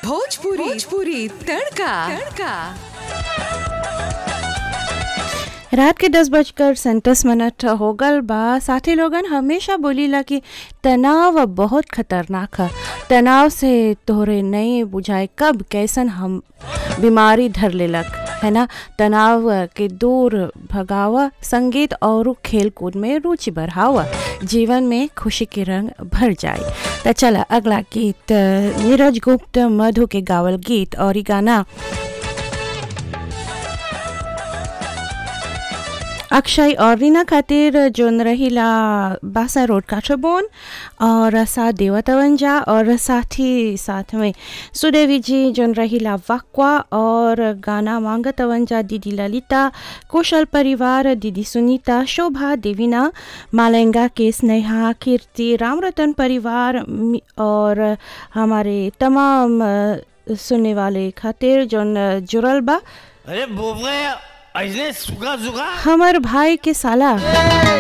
भोजपुरी भोजपुरी तड़का तड़का रात के दस बजकर सैंतीस मिनट हो गल बा साथी लोगन हमेशा बोलीला कि तनाव बहुत खतरनाक है तनाव से तोहरे नहीं बुझाए कब कैसन हम बीमारी धर लेलक है ना तनाव के दूर भगावा संगीत और खेल कूद में रुचि बढ़ावा जीवन में खुशी के रंग भर जाए तो चला अगला गीत नीरज गुप्त मधु के गावल गीत और ई गाना अक्षय और रीना खातिर जोन रहीला बासा रोड काठबोन और साथ देवतवंजा और साथ ही साथ में सुदेवी जी जोन रहीला वाक्वा और गाना मांगतवंजा दीदी ललिता कुशल परिवार दीदी सुनीता शोभा देवीना मालेंगा के स्नेहा कीर्ति रामरतन परिवार मि- और हमारे तमाम अ, सुनने वाले खातिर जोन अ, जुड़ल बा अरे बोबरे ऐसे सुखा सुखा हमर भाई के साला